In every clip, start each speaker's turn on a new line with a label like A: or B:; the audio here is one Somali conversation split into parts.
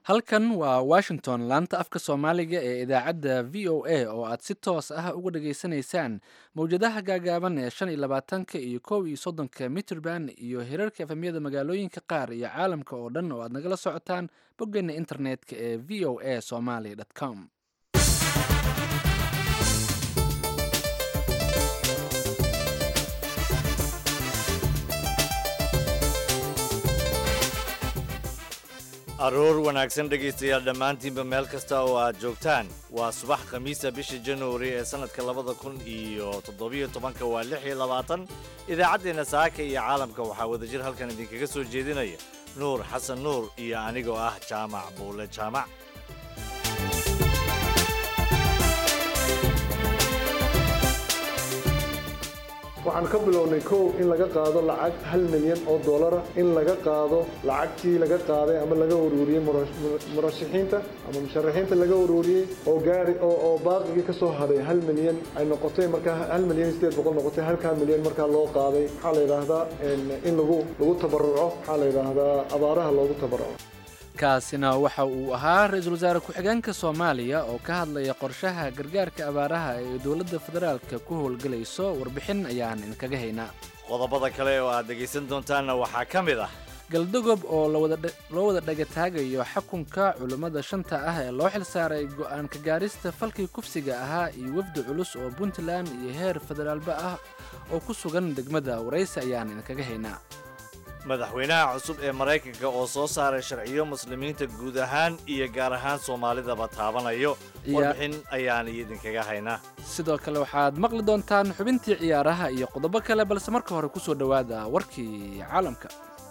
A: halkan waa washington laanta afka soomaaliga ee idaacadda v o a oo aad si toos ah uga dhageysanaysaan mowjadaha gaagaaban ee shan iyo labaatanka iyo kow iyo soddonka mitrband iyo hirarka efemyada magaalooyinka qaar iyo caalamka oo dhan oo aad nagala socotaan boggeena internetka ee v o a somaly com
B: aroor wanaagsan dhegaystayaal dhammaantiinba meel kasta oo aad joogtaan waa subax khamiisa bisha januari ee sannadka labada kun iyo toddobiyo tobanka waa lix iyo labaatan idaacaddeenna saaka iyo caalamka waxaa wadajir halkan idinkaga soo jeedinaya nuur xasan nuur iyo anigoo ah jaamac buule jaamac
C: waxaan ka bilownay kow in laga qaado lacag hal milyan oo dollara in laga qaado lacagtii laga qaaday ama laga uruuriyey murashaxiinta ama musharaxiinta laga uruuriyey oo gaari oo baaqigii ka soo hadhay hal milyan ay noqotay markaa hal milyan sideed boqol noqotay halkaa milyan markaa loo qaaday waxaa la yidhaahdaa in lagu lagu tabaruco waxaa la yidhaahdaa abaaraha loogu tabaruco
A: kaasina waxa uu ahaa ra-iisul wasaare ku-xigeenka soomaaliya oo ka hadlaya qorshaha gargaarka abaaraha ee dowladda federaalka ku howlgelayso warbixin ayaan idinkaga haynaa
B: qodobada kale oo aad dhegaysan doontaanna waxaa ka mid ah
A: galdogob oo loo wada dhagataagayo xakunka culummada shanta ah ee loo xilsaaray go'aanka gaarista falkii kufsiga ahaa iyo wafdi culus oo puntland iyo heer federaalba ah oo ku sugan degmada waraysi ayaan idinkaga haynaa
B: madaxweynaha cusub ee maraykanka oo soo saaray sharciyo muslimiinta guud ahaan iyo gaar ahaan soomaalidaba taabanayo warbixin ayaan idinkaga haynaa
A: sidoo kale waxaad maqli doontaan xubintii ciyaaraha iyo qodobo kale balse marka hore ku soo dhowaada warkii caalamka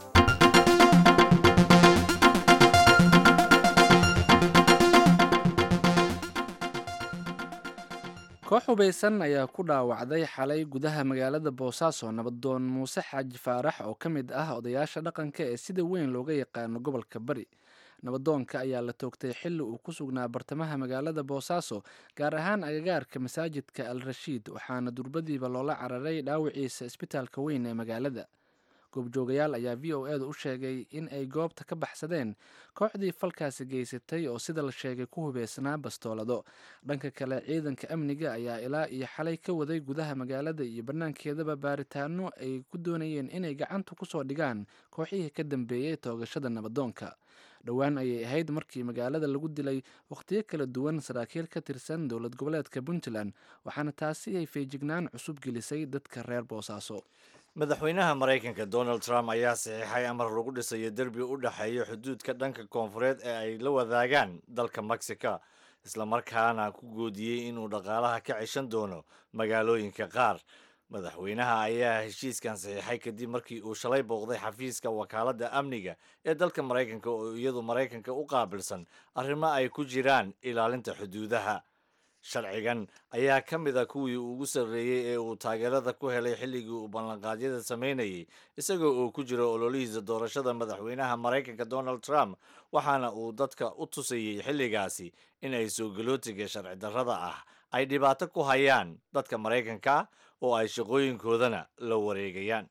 A: koox hubaysan ayaa ku dhaawacday xalay gudaha magaalada boosaaso nabadoon muuse xaaji faarax oo ka mid ah odayaasha dhaqanka ee sida weyn looga yaqaano gobolka bari nabadoonka ayaa la toogtay xilli uu ku sugnaa bartamaha magaalada boosaaso gaar ahaan agagaarka masaajidka al rashiid waxaana durbadiiba loola cararay dhaawiciisa isbitaalka weyn ee magaalada goobjoogayaal ayaa v o eeda u sheegay in ay goobta ka baxsadeen kooxdii falkaasi geysatay oo sida la sheegay ku hubeysnaa bastoolado dhanka kale ciidanka amniga ayaa ilaa iyo xalay ka waday gudaha magaalada iyo bannaankeedaba baaritaano ay ku doonayeen inay gacanta kusoo dhigaan kooxihii ka dambeeyey toogashada nabadoonka dhowaan ayay ahayd markii magaalada lagu dilay wakhtiyo kala duwan saraakiil ka tirsan dowlad goboleedka puntland waxaana taasi ay feejignaan cusub gelisay dadka reer boosaaso
B: madaxweynaha maraykanka donald trump ayaa saxiixay amar lagu dhisayo derbi u dhexeeya xuduudka dhanka koonfureed ee ay la wadaagaan dalka mexico islamarkaana ku goodiyey inuu dhaqaalaha ka ceshan doono magaalooyinka qaar madaxweynaha ayaa heshiiskan saxiixay kadib markii uu shalay booqday xafiiska wakaaladda amniga ee dalka maraykanka oo iyadu maraykanka u qaabilsan arrimo ay ku jiraan ilaalinta xuduudaha sharcigan ayaa ka mid a kuwii ugu sarreeyey ee uu taageerada ku helay xilligii uu ballanqaadyada samaynayay isagoo uu ku jiro ololihiisa doorashada madaxweynaha maraykanka donald trump waxaana uu dadka u tusayey xilligaasi in ay soogalootiga sharci darrada ah ay dhibaato ku hayaan dadka maraykanka oo ay shaqooyinkoodana la wareegayaan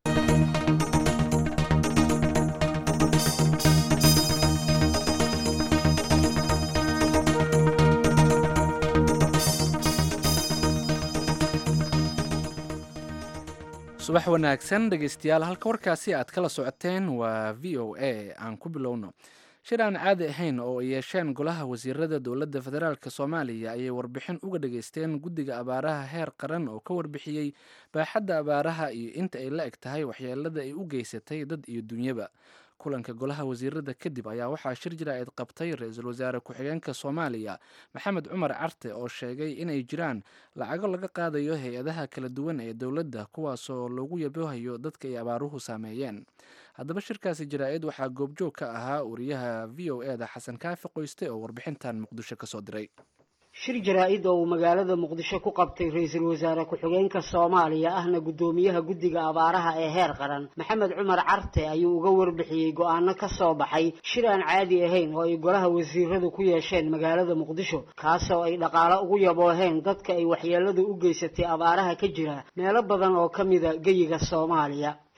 A: subax wanaagsan dhegaystayaal halka warkaasi aad kala socoteen waa v o a aan ku bilowno shir aan caadi ahayn oo ay yeesheen golaha wasiirada dowladda federaalk soomaaliya ayay warbixin uga dhageysteen guddiga abaaraha heer qaran oo ka warbixiyey baaxadda abaaraha iyo inta ay la eg tahay waxyeelada ay u geysatay dad iyo dunyaba kulanka golaha wasiirada kadib ayaa waxaa shir jira-eed qabtay ra-iisul wasaare ku-xigeenka soomaaliya maxamed cumar carte oo sheegay inay jiraan lacago laga qaadayo hay-adaha kala duwan ee dowladda kuwaasoo loogu yabohayo dadka ay abaaruhu saameeyeen haddaba shirkaasi jara-id waxaa goobjoog ka ahaa wariyaha v o e da xasan kaafi qoyste oo warbixintan muqdisho kasoo diray
D: shir jaraa-id oo uu magaalada muqdisho ku qabtay ra-iisul wasaare ku-xigeenka soomaaliya ahna guddoomiyaha guddiga abaaraha ee heer qaran maxamed cumar carte ayuu uga warbixiyey go-aano ka soo baxay shir aan caadi ahayn oo ay golaha wasiiradu ku yeesheen magaalada muqdisho kaasoo ay dhaqaalo ugu yabooheen dadka ay waxyeeladu u geysatay abaaraha ka jira meelo badan oo ka mida geyiga soomaaliya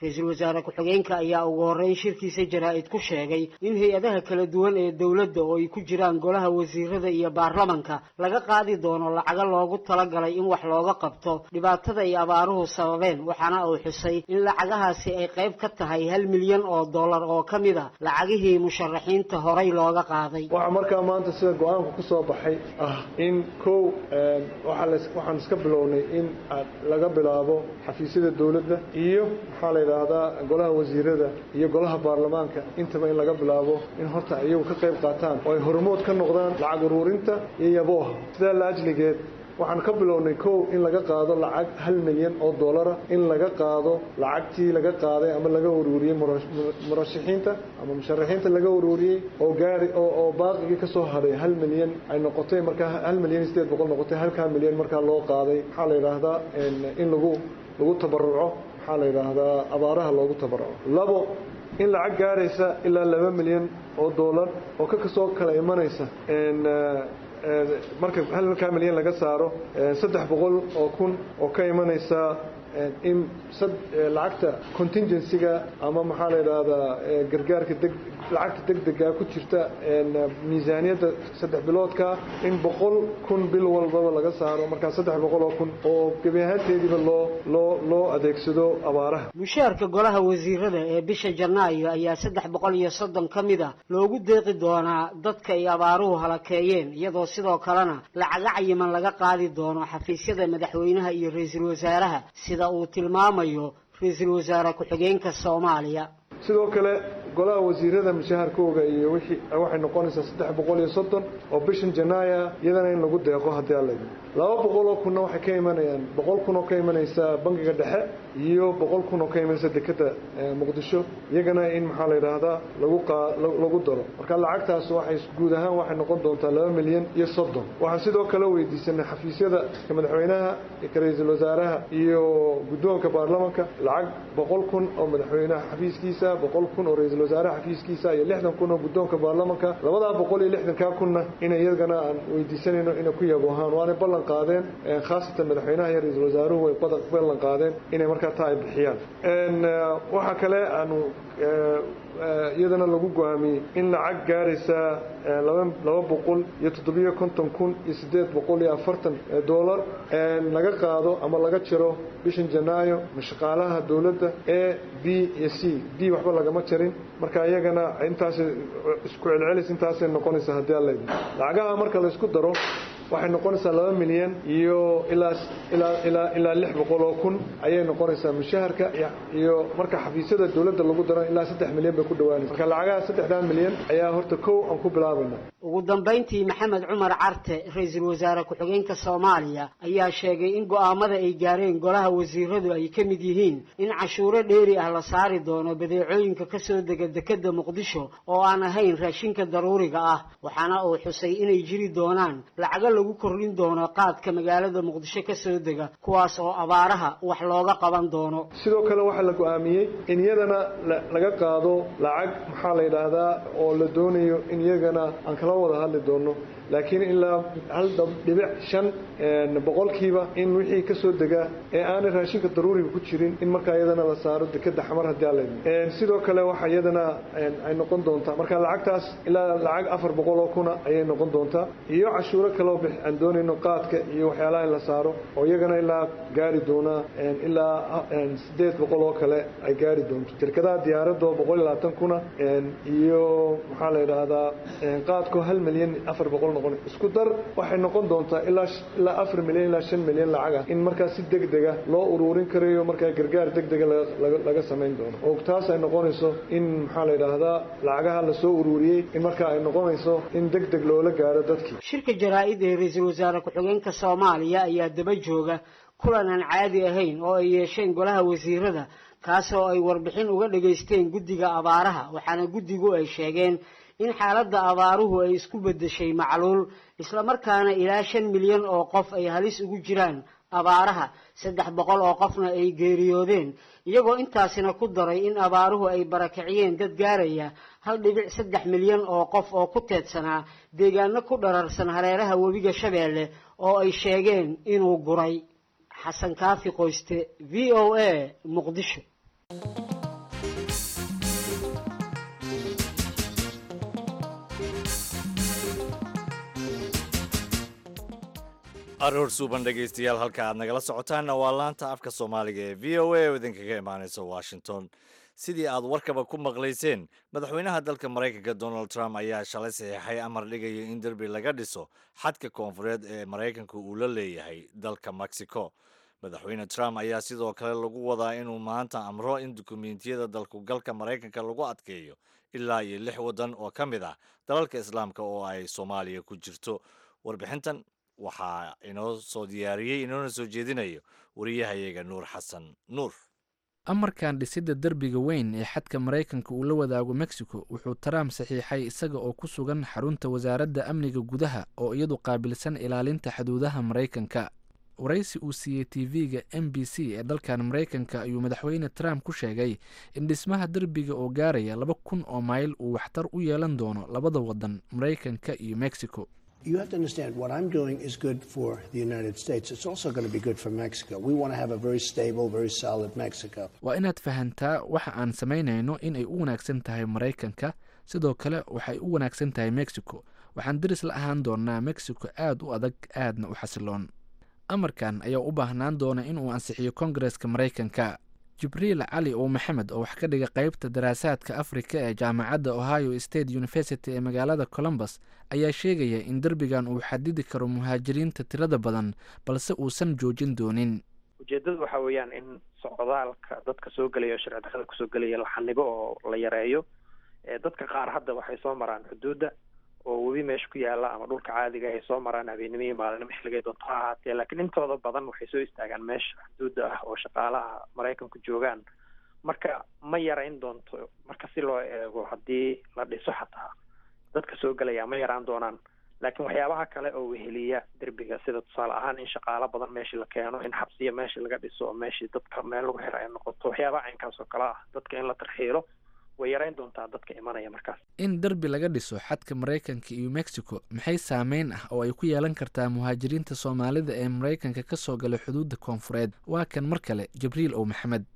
D: ra-iisul wasaare ku-xigeenka ayaa ugu horreyn shirkiisa jaraa-id ku sheegay in hay-adaha kala duwan ee dowladda oo ay ku jiraan golaha wasiirada iyo baarlamanka laga qaadi doono lacago loogu talagalay in wax looga qabto dhibaatada ay abaaruhu sababeen waxaana uu xusay in lacagahaasi ay qayb ka tahay hal milyan oo dollar oo ka mid a lacagihii musharaxiinta horay looga qaaday
C: waxaa markaa maanta sida go-aanku ku soo baxay ah in kow waxaan iska bilownay in laga bilaabo xafiisyada dowladda iyo maxaa la yidhaahdaa golaha wasiirada iyo golaha baarlamaanka intaba in laga bilaabo in horta iyagu ka qayb qaataan oo ay hormood ka noqdaan lacag uruurinta iyo yabooha sidaa la ajligeed waxaan ka bilownay kow in laga qaado lacag hal milyan oo dollara in laga qaado lacagtii laga qaaday ama laga uruuriyey murashaxiinta ama musharaxiinta laga uruuriyey oo gaari oo baaqigii ka soo hadhay hal milyan ay noqotay markaa hal milyan iyo sideed boqol noqotay halkaa milyan markaa loo qaaday maxaa la yidhaahdaa in lagu lagu tabaruco maxaa la yidhaahdaa abaaraha loogu tabaruco labo in lacag gaaraysa ilaa laba milyan oo dollar oo ka kasoo kala imanaysa marka halkaa milyan laga saaro saddex boqol oo kun oo ka imanaysa in lacagta contingencyga ama maxaa la yidhaahdaa gargaarka deg lacagta degdega ku jirta miisaaniyadda saddex biloodka in boqol kun bil walbaba laga saaro markaa saddex boqol oo kun oo gebi ahaanteediiba loo loo loo adeegsado abaaraha
D: mushaarka golaha wasiirada ee bisha janaayo ayaa saddex boqol iyo soddon ka mid a loogu deeqi doonaa dadka ay abaaruhu halakeeyeen iyadoo sidoo kalena lacaga cayiman laga qaadi doono xafiisyada madaxweynaha iyo ra-iisul wasaaraha sida uu tilmaamayo ra-iisul wasaare ku-xigeenka soomaaliya
C: sidoo kale golaha wasiirada mushaharkooga iyo wixii waxay noqonaysaa saddex boqol iyo soddon oo bishan janaaya iyadana in lagu deeqo haddii alla yidhi laba boqol oo kunna waxay ka imanayaan boqol kun oo ka imanaysa bangiga dhexe iyo boqol kun oo ka imanaysa dekeda muqdisho iyagana in maxaa la yidhaahdaa lagu qaa lagu daro marka lacagtaas waxay guud ahaan waxay noqon doontaa laba milyan iyo soddon waxaan sidoo kale weydiisanay xafiisyada ka madaxweynaha ka ra-iisul wasaaraha iyo guddoonka baarlamanka lacag boqol kun oo madaxweynaha xafiiskiisa boqol kun oo ra-iisul wasaaraha xafiiskiisa iyo lixdan kun oo guddoonka baarlamanka labadaa boqol iyo lixdankaa kunna inay iyagana aan weydiisanayno inay ku yaboohaan waanay ballan qaadeen khaasatan madaxweynaha iyo ra-iisul wasaaruhu way ballan qaadeen inay markaa taa ay bixiyaan waxaa kale aanu iyadana lagu go-aamiyey in lacag gaaraysa laba boqol iyo toddobiyo konton kun iyo siddeed boqol iyo afartan dollar laga qaado ama laga jiro bishan janaayo mashaqaalaha dowladda a b iyo c d waxba lagama jarin marka iyagana intaas isku celcelis intaasay noqonaysaa haddii alla idin lacagaha marka laysku daro waxay noqonaysaa laba milyan iyo ilaa ilaa ilaa ilaa lix boqol oo kun ayay noqonaysaa mushaharka iyo marka xafiisyada dowladda lagu daro ilaa saddex milyan bay ku dhawaanaysa marka lacagaha saddexdaa milyan ayaa horta kow aan ku bilaabayna
D: ugu dambayntii maxamed cumar carte ra-iisul wasaare ku-xigeenka soomaaliya ayaa sheegay in go'aamada ay gaareen golaha wasiiradu ay ka mid yihiin in cashuuro dheeri ah la saari doono badeecooyinka kasoo dega dekeda muqdisho oo aan ahayn raashinka daruuriga ah waxaana uu xusay inay jiri doonaan lacago lagu kordhin doono qaadka magaalada muqdisho kasoo dega kuwaas oo abaaraha wax looga qaban doono
C: sidoo kale waxaa la go-aamiyey in iyadana laga qaado lacag maxaa la yidhaahdaa oo la doonayo in iyagana aan kala wada hadli doono laakiin ilaa hal dhibic shan boqolkiiba in wixii kasoo dega ee aanay raashinka daruuriga ku jirin in markaa iyadana la saaro dekeda xamar haddii ala sidoo kale waxa iyadana ay noqon doontaa marka lacagtaas ilaa lacag afar boqol oo kuna ayay noqon doontaa iyo cashuuro kaleo aan doonayno qaadka iyo waxyaalaha in la saaro oo iyagana ilaa gaari doonaa ilaa sideed boqol oo kale ay gaari doonto shirkadaha diyaaradoo boqol iyo labaatan kuna iyo maxaa la yidhaahdaa qaadkoo hal milyan afar boqol noqon isku dar waxay noqon doontaa ilaa ilaa afar milyan ilaa shan milyan lacag ah in markaa si deg dega loo uruurin karayo markaa gargaar deg dega laga samayn doono oo taas ay noqonayso in maxaa la yidhaahdaa lacagaha lasoo uruuriyey in markaa ay noqonayso in deg deg loola gaaro dadkii
D: shirka jaraa-id ee ra-iisul wasaare ku-xigeenka soomaaliya ayaa daba jooga kulan aan caadi ahayn oo ay yeesheen golaha wasiirada kaasoo ay warbixin uga dhageysteen guddiga abaaraha waxaana guddigu ay sheegeen in xaaladda abaaruhu ay isku beddeshay macluul islamarkaana ilaa shan milyan oo qof ay halis ugu jiraan abaaraha saddex boqol oo qofna ay geeriyoodeen iyagoo intaasina ku daray in abaaruhu ay barakiciyeen dad gaaraya hal dhibic saddex milyan oo qof oo ku teedsanaa deegaano ku dhararsan hareeraha webiga shabeelle oo ay sheegeen inuu guray xasan kaafi qoyste v o a muqdisho
B: aroor suuban dhegaystayaal halka aad nagala socotaanna waa laanta afka soomaaliga ee v o a oo idinkaga imaanaysa washington sidii aad warkaba ku maqlayseen madaxweynaha dalka maraykanka donald trump ayaa shalay saxiixay amar dhigaya in derbi laga dhiso xadka koonfureed ee maraykanka uu la leeyahay dalka mexico madaxweyne trump ayaa sidoo kale lagu wadaa inuu maanta amro in dukumentiyada dalkugalka maraykanka lagu adkeeyo ilaa iyo lix waddan oo ka mid ah dalalka islaamka oo ay soomaaliya ku jirto warbixintan waxaa inoo soo diyaariyey inoona soo jeedinayo wariyahayaga nuur xasan nuur
A: amarkan dhisidda derbiga weyn ee xadka maraykanka uu la wadaago mexico wuxuu trump saxiixay isaga oo ku sugan xarunta wasaaradda amniga gudaha oo iyadu qaabilsan ilaalinta xuduudaha maraykanka waraysi uu siiyey tv-ga m b c ee dalkan maraykanka ayuu madaxweyne trump ku sheegay in dhismaha derbiga oo gaaraya laba kun oo mayl uu waxtar u yeelan doono labada waddan maraykanka iyo mexico
E: You have to understand what I'm doing is good for the United States. It's also going to be good for Mexico. We want to have a very stable, very solid Mexico.
A: waa inaad fahantaa waxa aan samaynayno inay u wanaagsan tahay maraykanka sidoo kale waxay u wanaagsan tahay mexico waxaan deris la ahaan doonaa mexico aada u adag aadna u xasiloon amarkan ayaa u baahnaan doona inuu ansixiyo kongareska maraykanka jibriil cali oo maxamed oo wax ka dhiga qeybta daraasaadka afrika ee jaamacadda ohio state university ee magaalada columbus ayaa sheegaya in derbigan uu xadidi karo muhaajiriinta tirada badan balse uusan joojin doonin
F: ujeedadu waxa weeyaan in socdaalka dadka soo gelaya oo sharci darrada kusoo gelaya la xanibo oo la yareeyo dadka qaar hadda waxay soo maraan xuduudda oo webi meesha ku yaala ama dhulka caadiga ay soo maraan habeenimo iyo maalinimo xilligay doonto ha ahaatee laakiin intooda badan waxay soo istaagaan meesha xuduudda ah oo shaqaalaha maraykanku joogaan marka ma yarayn doonto marka si loo eego haddii la dhiso xataa dadka soo gelaya ma yaraan doonaan laakiin waxyaabaha kale oo weheliya derbiga sida tusaale ahaan in shaqaalo badan meeshii la keeno in xabsiya meeshii laga dhiso oo meeshii dadka meel lagu xiro ay noqoto waxyaabaha caynkaas oo kale ah dadka in la tarxiilo way yarayn doontaa dadka imanaya markaas
A: in derbi laga dhiso xadka maraykanka iyo mexico maxay saameyn ah oo ay ku yeelan kartaa muhaajiriinta soomaalida ee maraykanka ka soo gala xuduudda koonfureed waa kan mar kale jibriil ow maxamed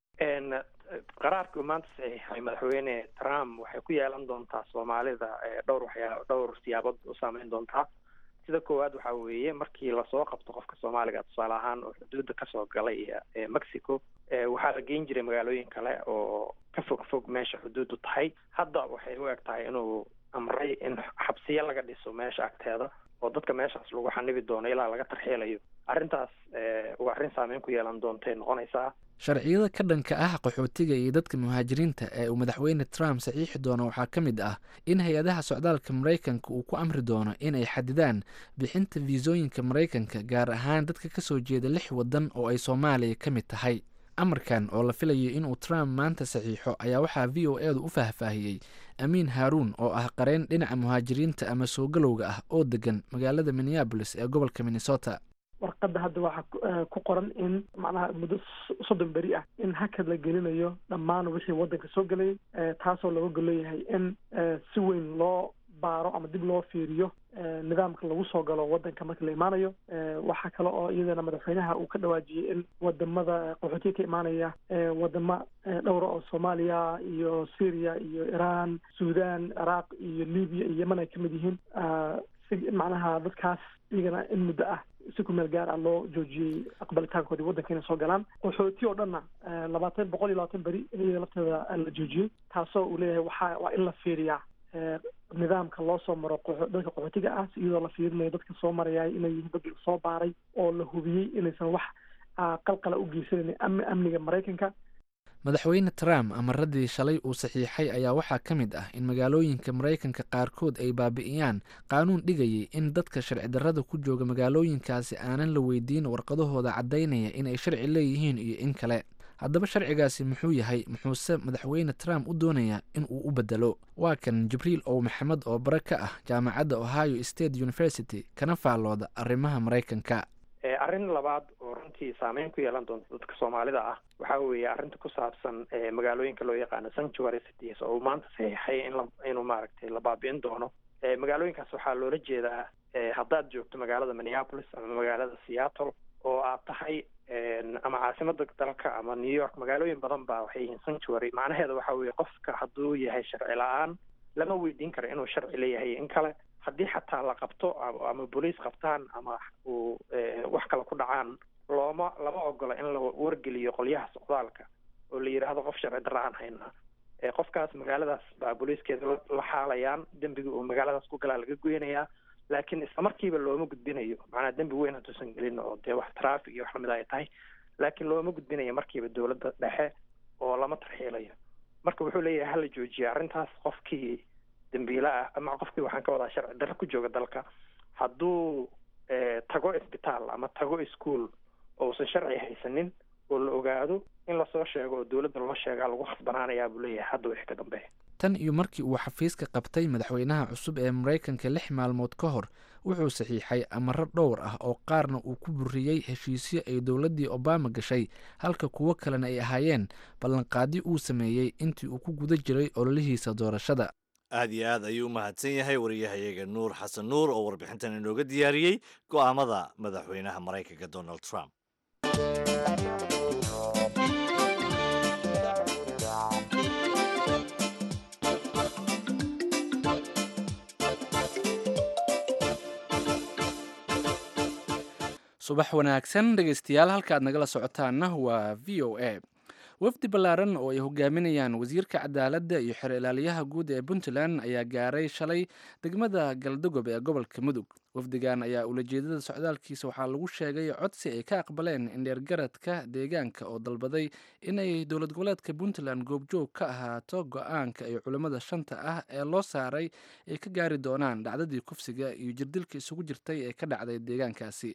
F: qaraarkii uu maanta saxiixay madaxweyne trump waxay ku yeelan doontaa soomaalida dhowr waxyaa dhowr siyaabood u saameyn doontaa sida koowaad waxaa weeye markii lasoo qabto qofka soomaaliga tusaale ahaan oo xuduudda kasoo galay mexico waxaa la geyn jiray magaalooyin kale oo ka fog fog meesha xuduuddu tahay hadda waxay u eg tahay inuu amray in xabsiyo laga dhiso meesha agteeda oo dadka meeshaas lagu xanibi doono ilaa laga tarxielayo arrintaas waa arrin saameyn ku yeelan doontay noqonaysaa
A: sharciyada ka dhanka ah qaxootiga iyo dadka muhaajiriinta ee uu madaxweyne trump saxiixi doono waxaa ka mid ah in hay-adaha socdaalka maraykanka uu ku amri doono inay xadidaan bixinta fiisooyinka maraykanka gaar ahaan dadka ka soo jeeda lix waddan oo ay soomaaliya ka mid tahay amarkan oo la filayo inuu trump maanta saxiixo ayaa waxaa v o edu u faahfaahiyey amiin haaruun oo ah qareyn dhinaca muhaajiriinta ama soo galowga ah oo degan magaalada minneabolis ee gobolka minnesota
G: warqadda hadda waxaa ku qoran in macnaha muddo soddon beri ah in hakad la gelinayo dhammaan wixii waddanka soo gelayay taasoo looga golleeyahay in si weyn loo baaro ama dib loo fiiriyo nidaamka lagu soo galo waddanka marka la imaanayo waxaa kale oo iyadana madaxweynaha uu ka dhawaajiyey in wadamada qaxootiga ka imaanaya wadamo dhowra oo soomaaliya iyo syria iyo iran sudan ciraaq iyo libiya iyo yemen ay kamid yihiin si macnaha dadkaas iyagana in muddo ah si ku meel gaar ah loo joojiyey aqbalitaankoodii waddanka inay soo galaan qaxooti oo dhanna labaatan boqol iyo labaatan beri in iyada lafteeda la joojiyey taasoo uu leeyahay waxaa waa in la fiiriyaa nidaamka loo soo maro dadka qaxootiga ah iyadoo la fiirinayo dadka soo marayay inay yihiin dad soo baaray oo la hubiyey inaysan wax qalqala u geysanayn amniga maraykanka
A: madaxweyne trump amaradii shalay uu saxiixay ayaa waxaa ka mid ah in magaalooyinka maraykanka qaarkood ay baabi'iyaan qaanuun dhigayay in dadka sharci darrada ku jooga magaalooyinkaasi aanan la weydiin warqadahooda caddaynaya inay sharci leeyihiin iyo in kale haddaba sharcigaasi muxuu yahay muxuuse madaxweyne trump u doonayaa in uu u bedelo waa kan jibriil ow maxamed oo bare ka ah jaamacadda ohio state university kana faallooda arrimaha maraykanka
F: arrin labaad oo runtii saameyn ku yeelan doonta dadka soomaalida ah waxaa weeye arrinta ku saabsan magaalooyinka loo yaqaano sanctuary cities oo uu maanta saxiixay in la inuu maaragtay la baabi'in doono magaalooyinkaas waxaa loola jeedaa haddaad joogto magaalada minneapolis ama magaalada seattle oo aad tahay ama caasimada dalka ama new york magaalooyin badan baa waxay yihiin sanctuary macnaheeda waxa weeye qofka hadduu yahay sharci la-aan lama weydiin karo inuu sharci leeyahay in kale haddii xataa la qabto ama booliis qabtaan ama uu wax kale ku dhacaan looma lama ogola in la wargeliyo qolyaha socdaalka oo la yidhaahdo qof sharci darra aan haynaa qofkaas magaaladaas baa booliiskeeda la xaalayaan dembiga uu magaaladaas ku galaa laga goynayaa laakiin isla markiiba looma gudbinayo macnaa dembi weyn hadduusan gelin oo dee wax traffic iyo wax lamid ay tahay laakiin looma gudbinayo markiiba dowladda dhexe oo lama tarxiilayo marka wuxuu leeyahay hala joojiya arrintaas qofkii dembiila ah ama qofkii waxaan ka wadaa sharci darro ku jooga dalka hadduu tago isbitaal ama tago ischool oo uusan sharci haysanin oo la ogaado in lasoo sheego oo dowladda loo sheegaa lagu khasbanaanayaa buu leeyahay hadda wixii ka dambeeya
A: tan iyo markii uu xafiiska qabtay madaxweynaha cusub ee maraykanka lix maalmood ka hor wuxuu saxiixay amaro dhowr ah oo qaarna uu ku buriyey heshiisyo ay dowladdii obama gashay halka kuwo kalena ay ahaayeen ballanqaadi uu sameeyey intii uu ku guda jiray ololihiisa doorashada
B: aad iyo aad ayuu u mahadsan yahay wariyahayaga nuur xasan nuur oo warbixintan inooga diyaariyey go'aamada madaxweynaha maraykanka donald trump
A: subax wanaagsan dhegeystayaal halka aad nagala socotaanna waa v o a wafdi ballaaran oo ay hogaaminayaan wasiirka cadaaladda iyo xer ilaaliyaha guud ee puntland ayaa gaaray shalay degmada galdogob ee gobolka mudug wafdigan ayaa ulajeedada socdaalkiisa waxaa lagu sheegay codsi ay ka aqbaleen indheergaradka deegaanka oo dalbaday inay dowlad goboleedka puntland goobjoog ka ahaato go-aanka ay culimmada shanta ah ee loo saaray ay ka gaari doonaan dhacdadii kufsiga iyo jirdilka isugu jirtay ee ka dhacday deegaankaasi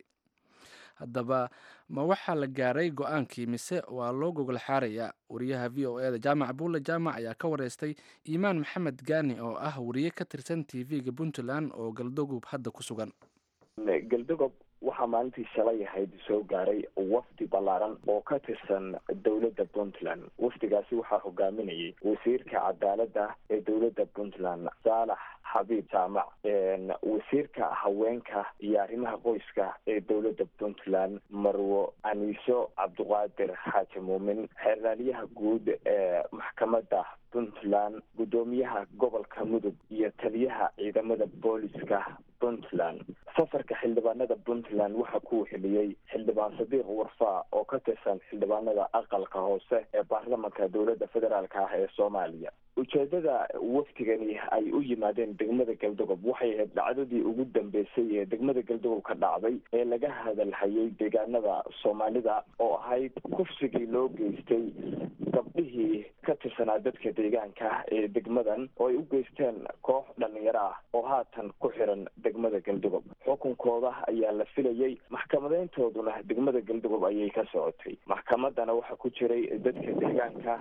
A: haddaba ma waxaa la gaaray go-aankii mise waa loo gogol xaarayaa wariyaha v o e da jaamac buulle jaamac ayaa ka wareystay iimaan maxamed gaani oo ah wariye ka tirsan t v-ga puntland oo galdogob hadda ku sugan
H: galdogob waxaa maalintii shalay ahayd soo gaaray wafdi ballaaran oo ka tirsan dowladda puntland wafdigaasi waxaa hogaaminayay wasiirka cadaaladda ee dowladda puntland saalax xabiib jaamac wasiirka haweenka iyo arrimaha qoyska ee dowladda puntland marwo aniiso cabdiqaadir xaaji muumin xeerlaaliyaha guud ee maxkamadda puntland guddoomiyaha gobolka mudug iyo taliyaha ciidamada booliska puntland safarka xildhibaanada puntland waxaa ku wixiliyey xildhibaan sadiiq warfaa oo ka tirsan xildhibaanada aqalka hoose ee baarlamanka dowladda federaalk ah ee soomaaliya ujeedada wafdigani ay u yimaadeen degmada galdogob waxay ahayd dhacdadii ugu dambeysay ee degmada galdogob ka dhacday ee laga hadalhayay deegaanada soomaalida oo ahayd kufsigii loo geystay gabdhihii ka tirsanaa dadka deegaanka ee degmadan oo ay u geysteen koox dhalinyaro ah oo haatan ku xiran degmada galdogob xukunkooda ayaa la filayay maxkamadeyntooduna degmada galdogob ayay ka socotay maxkamadana waxaa ku jiray dadka deegaanka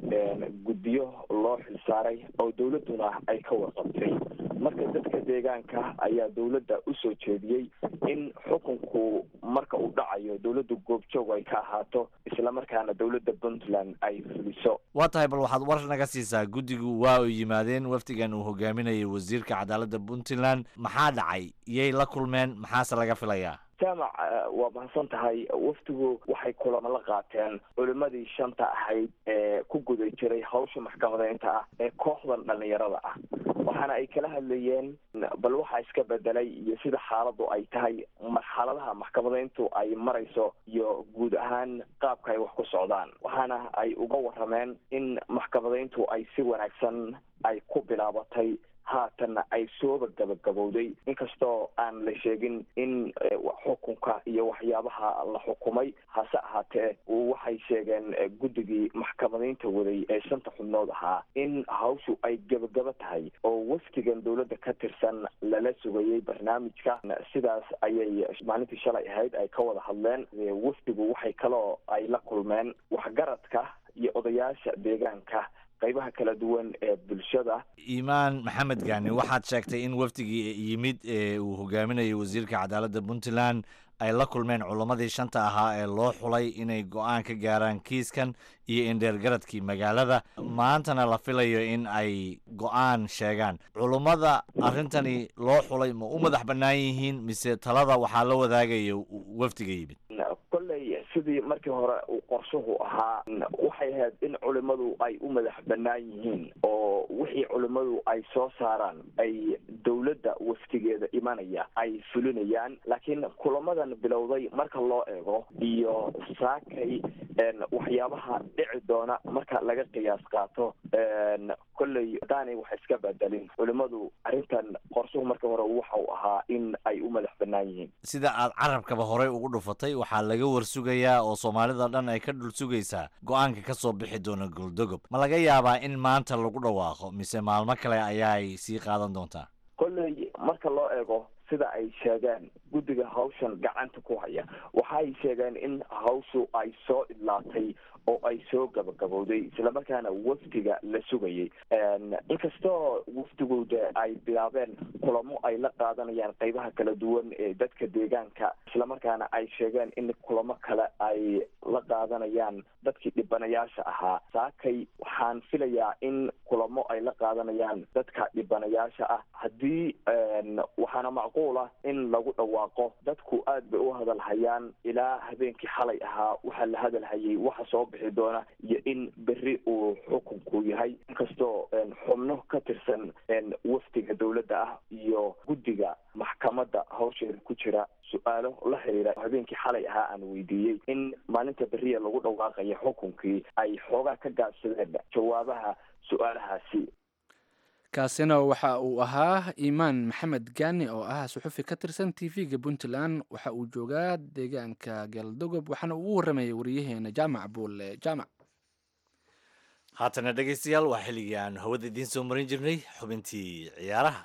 H: guddiyo loo xilsaaray oo dowladduna ay ka warqabtay marka dadka deegaanka ayaa dowladda usoo jeediyey in xukunku marka uu dhacayo dowladda goobjoog ay ka ahaato islamarkaana dowladda puntland ay fuliso
B: waa tahay bal waxaad war naga siisaa guddigu waa u yimaadeen wafdigan uu hogaaminayay wasiirka cadaaladda puntland maxaa dhacay iyay la kulmeen maxaase laga filayaa
H: jaamac waa mahadsan tahay wafdigu waxay kulamo la qaateen culimadii shanta ahayd ee ku guda jiray hawsha maxkamadeynta ah ee kooxdan dhalinyarada ah waxaana ay kala hadlayeen bal waxaa iska bedelay iyo sida xaaladu ay tahay marxaladaha maxkamadeyntu ay marayso iyo guud ahaan qaabka ay wax ku socdaan waxaana ay uga warameen in maxkamadeyntu ay si wanaagsan ay ku bilaabatay haatanna ay sooba gabagabowday inkastoo aan la sheegin in xukunka iyo waxyaabaha la xukumay hase ahaatee waxay sheegeen guddigii maxkamadeynta waday ee shanta xubnood ahaa in hawshu ay gebagabo tahay oo wafdigan dowladda ka tirsan lala sugayay barnaamijka sidaas ayay maalintii shalay ahayd ay ka wada hadleen wafdigu waxay kaloo ay la kulmeen waxgaradka iyo odayaasha deegaanka qaybaha kala duwan ee bulshada
B: iimaan maxamed gaani waxaad sheegtay in wafdigii yimid ee uu hogaaminayay wasiirka cadaaladda puntland ay la kulmeen culammadii shanta ahaa ee loo xulay inay go-aan ka gaaraan kiiskan iyo indheergaradkii magaalada maantana la filayo in ay go-aan sheegaan culummada arrintani loo xulay ma u madax bannaan yihiin mise talada waxaa la wadaagaya wafdiga yimid
H: kolley sidii sidii markii hore uu qorshuhu ahaa waxay ahayd in culimadu ay u madax banaan yihiin oo wixii culimadu ay soo saaraan ay dowladda waftigeeda imanaya ay fulinayaan laakiin kulamadan bilowday marka loo eego iyo saakay waxyaabaha dhici doona marka laga qiyaas qaato kolley hadaanay wax iska bedelin culimadu arrintan qorshuhu marka hore waxa uu ahaa in ay u madax banaan yihiin
B: sida aad carabkaba horey ugu dhufatay waxaa laga warsugayaa oo soomaalida dhan ay ka dhul sugaysaa go-aanka ka soo bixi doona goldogob ma laga yaabaa in maanta lagu dhawaaqo mise maalmo kale ayaay sii qaadan doontaa
H: kolley marka loo eego sida ay sheegeen guddiga hawshan gacanta ku haya waxay sheegeen in hawshu ay soo idlaatay oo ay soo gabagabowday islamarkaana wafdiga la sugayay inkastoo wafdigooda ay bilaabeen kulamo ay la qaadanayaan qeybaha kala duwan ee dadka deegaanka islamarkaana ay sheegeen in kulamo kale ay la qaadanayaan dadkii dhibanayaasha ahaa saakay waxaan filayaa in kulamo ay la qaadanayaan dadka dhibanayaasha ah haddii waxaana macquul ah in lagu dhawaaqo dadku aad bay u hadalhayaan ilaa habeenkii xalay ahaa waxaa la hadalhayay waxa soo bixi doona iyo in berri uu xukunku yahay inkastoo xubno ka tirsan wafdiga dowladda ah iyo guddiga maxkamadda hawsheeda ku jira su-aalo la xiriira habeenkii xalay ahaa aan weydiiyey in maalinta beriya lagu dhawaaqaya xukunkii ay xoogaa ka gaabsadeen jawaabaha su-aalahaasi
A: kaasina waxa uu ahaa iimaan maxamed gaani oo ah suxufi ka tirsan t v-ga puntland waxa uu joogaa deegaanka galdogob waxaana uu u waramayay wariyaheena jaamac buulle jaamac
B: haatana dhegaystayaal waa xilligii aan hawada idiin soo marin jirnay xubintii ciyaaraha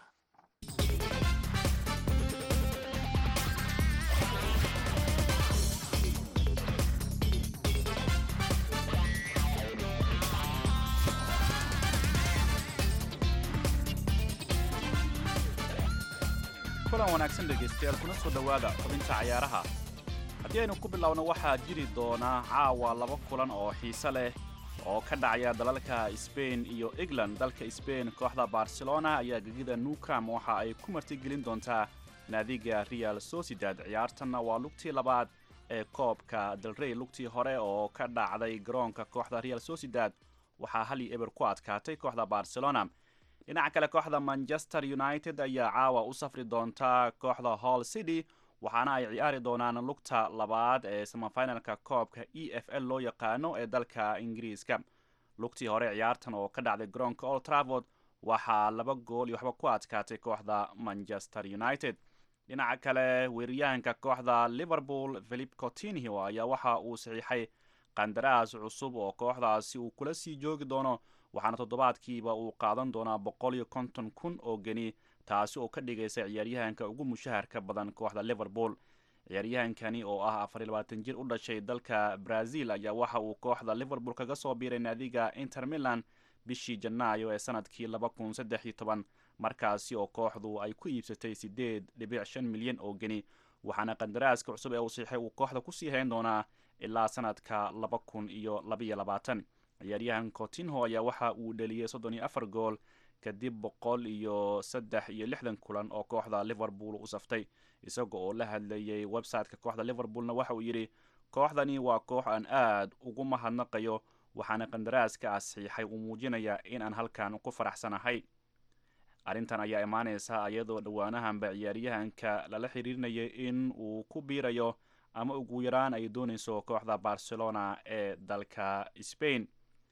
I: kulan wanaagsan dhegaystayaal kuna soo dhowaada xubinta cayaaraha haddii aynu ku bilowno waxaa jiri doonaa caawa laba kulan oo xiise leh oo ka dhacaya dalalka sbain iyo england dalka sbain kooxda barcelona ayaa gegida newcam waxa ay ku martigelin doontaa naadiga real sociedad ciyaartanna waa lugtii labaad ee koobka dalrey lugtii hore oo ka dhacday garoonka kooxda real sociedad waxaa hal iyo eber ku adkaatay kooxda barcelona dhinaca kale kooxda manchester united ayaa caawa u safri doonta kooxda hall city waxaana ay ciyaari doonaan lugta labaad ee samafinalka koobka e f l loo yaqaano ee dalka ingiriiska lugtii hore ciyaartan oo ka dhacday garoonka old travord waxaa laba gool iyo waxba ku adkaatay kooxda manchester united dhinaca kale weeryahanka kooxda liverpool philip cotinho ayaa waxa uu saxiixay qandaraas cusub oo kooxdaasi uu kula sii joogi doono waxaana toddobaadkiiba uu qaadan doonaa boqol iyo konton kun oo geni taasi oo ka dhigaysa ciyaaryahanka ugu mushaharka badan kooxda liverpool ciyaaryahankani oo ah afar iyo labaatan jir u dhashay dalka brazil ayaa waxa uu kooxda liverpool kaga soo biiray naadiga inter milan bishii janaayo ee sanadkii laba kun saddex iyo toban markaasi oo kooxdu ay ku iibsatay siddeed dhibic shan milyan oo geni waxaana qandaraaska cusub ee uu siixay uu kooxda kusii hayn doonaa ilaa sanadka laba kun iyo labaiyo labaatan ciyaaryahan cotinho ayaa waxa uu dheliyey soddon iyo afar gool kadib boqol iyo saddex iyo lixdan kulan oo kooxda liverpool u saftay isaga oo la hadlayay website-ka kooxda liverpoolna waxa uu yidhi kooxdani waa koox aan aad ugu mahadnaqayo waxaana qandaraaska asiixay uu muujinayaa in aan halkan ku faraxsanahay arrintan ayaa imaaneysa iyadoo dhowaanahanba ciyaaryahanka lala xiriirinayay in uu ku biirayo ama ugu yaraan ay dooneyso kooxda barcelona ee dalka spain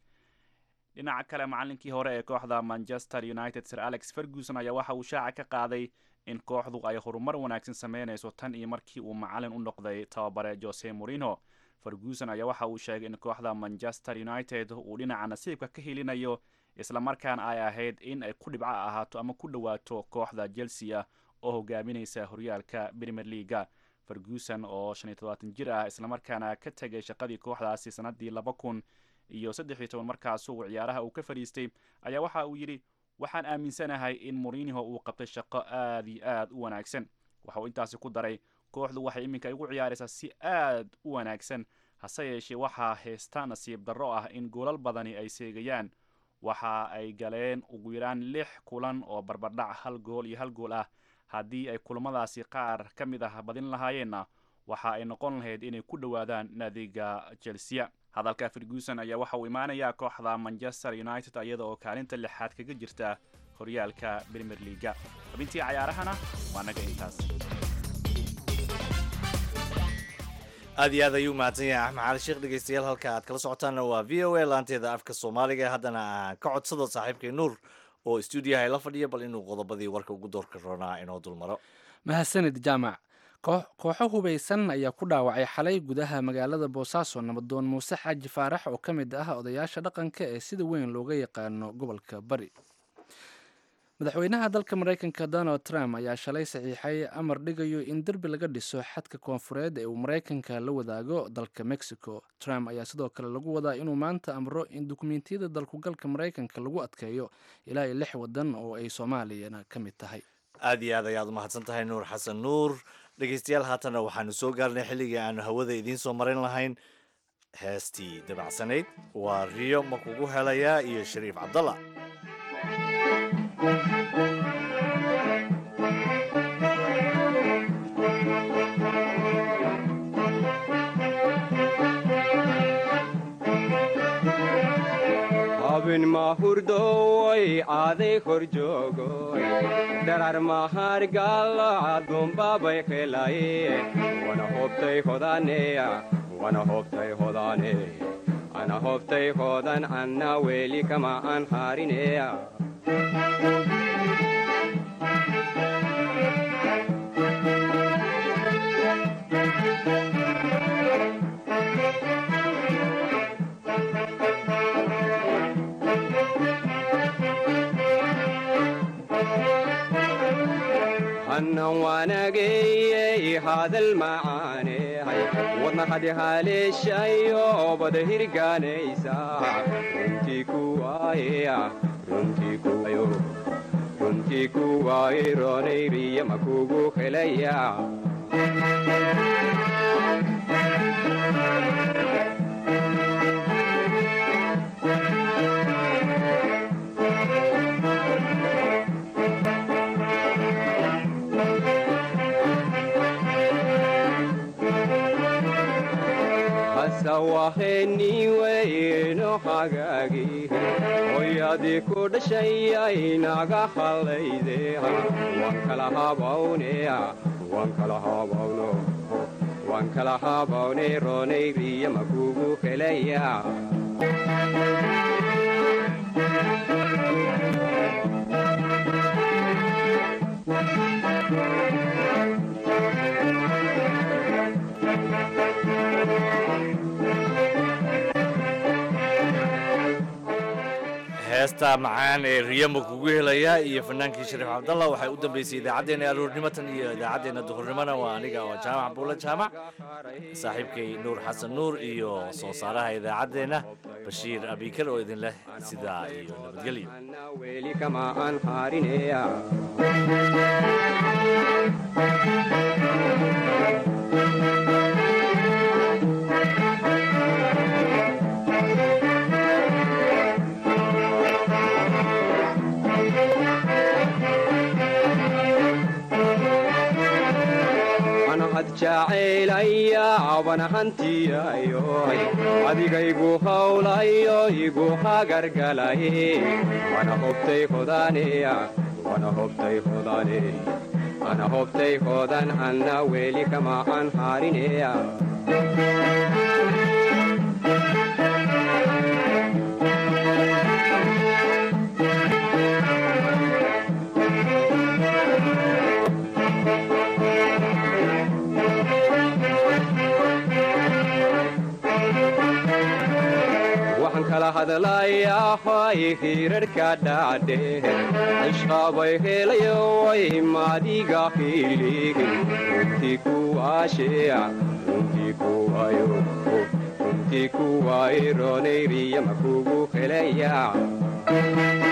I: dhinaca kale macalinkii hore ee kooxda manchester united sir alex ferguson ayaa waxa uu shaaca ka qaaday in kooxdu ay horumar wanaagsan sameyneyso tan iyo markii uu macalin u noqday tababare jose morino ferguson ayaa waxa uu sheegay in kooxda manchester united uu dhinaca nasiibka ka helinayo islamarkaana ay ahayd in ay ku dhibco ahaato ama ku dhowaato kooxda chelsea ah oo hogaamineysa horyaalka premier leaga ferguson oo shan iyo todobaatan jir ah islamarkaana ka tegay shaqadii kooxdaasi sanadii laba kun iyo saddex iyo toban markaasuu ciyaaraha uu ka fadhiistay ayaa waxa uu yidhi waxaan aaminsanahay in moriniho uu qabtay shaqo aad iyo aad u wanaagsan waxa uu intaasi ku daray kooxdu waxay iminka igu ciyaaraysaa si aad u wanaagsan hase yeeshee waxaa heesta nasiib darro ah in goolal badani ay seegayaan waxa ay galeen ugu yaraan lix kulan oo barbardhac hal gool iyo hal gool ah haddii ay kulamadaasi qaar ka mid ah badin lahaayeenna waxa ay noqon lahayd inay ku dhowaadaan naadiga chelsea hadalka ferguson ayaa waxa uu imaanayaa kooxda manchester united iyada oo kaalinta lixaad kaga jirta horyaalka premier leaga xubintii cayaarahana waa naga intaas
B: aad iyo aad ayuu mahadsan yahay axmed cali sheekh dhegeystayaal halka aad kala socotaanna waa v o a laanteeda afka soomaaliga haddana aan ka codsado saaxiibkay nuur oo stuudiyaha la fadhiya bal inuu qodobadii warka ugu doorka roonaa inoo dulmaro
A: mahadsanid jaamac kooxo hubaysan ayaa ku dhaawacay xalay gudaha magaalada boosaaso nabadoon muuse xaaji faarax oo ka mid ah odayaasha dhaqanka ee sida weyn looga yaqaano gobolka bari madaxweynaha dalka maraykanka donald trump ayaa shalay saxiixay amar dhigayo in derbi laga dhiso xadka koonfureed ee uu maraykanka la wadaago dalka mexico trump ayaa sidoo kale lagu wadaa inuu maanta amro in dukumentiyada dalkugalka maraykanka lagu adkeeyo ilaa iyo lix wadan oo ay soomaaliyana ka mid tahay
B: aad iyo aad ayaad umahadsan tahay nuur xasan nuur dhegeystayaal haatanna waxaanu soo gaarnay xilligii aanu hawada idiin soo marin lahayn heestii dabacsanayd waa riyo ma kugu helayaa iyo shariif cabdalla
J: abin mahurdoy aaday kor joogoy dharar mahargalacadunbabay qelaye wana hobtay hodaneya wana hobtay hodane ana hobtay hodan anna weli kama an harineya hannan waanageyey hadal macaaney wadna hadi haleeshayo bada hirgaanaysa runtii kuwaaya runtii kuwayo runtii kuwaaye roonayriya makugu helaya sawaheniweyno hagaagi hoyadii ku dhashayay naga hallayde waan kala habawneya waan kala habawno waan kala habawne roonayriya makugu helaya
B: heesta macaan ee riyama kugu helaya iyo fanaankii shariif cabdalla waxay u dambeysay idaacaddeenna aroornimatan iyo idaacaddeenna duhurnimona waa aniga oo jaamac buula jaamac saaxiibkay nuur xasan nuur iyo soo saaraha idaacaddeenna bashiir abikar oo idin leh sidaa iyo nabadgelyo
J: weli kama aan harineya jacaylaya wana hantiyayo adigaygu hawlayo igu hagargalaye wana hobtay hodaneya wana hobtay hodane ana hobtay hodan anna weli kama aan harineya kala hadlayahay hirarhka dhacdhe ishqabay helayoy maadiga hilihin runtii kuwaasheya runtii kuwayo runtii kuwaaye roonayriya makugu helaya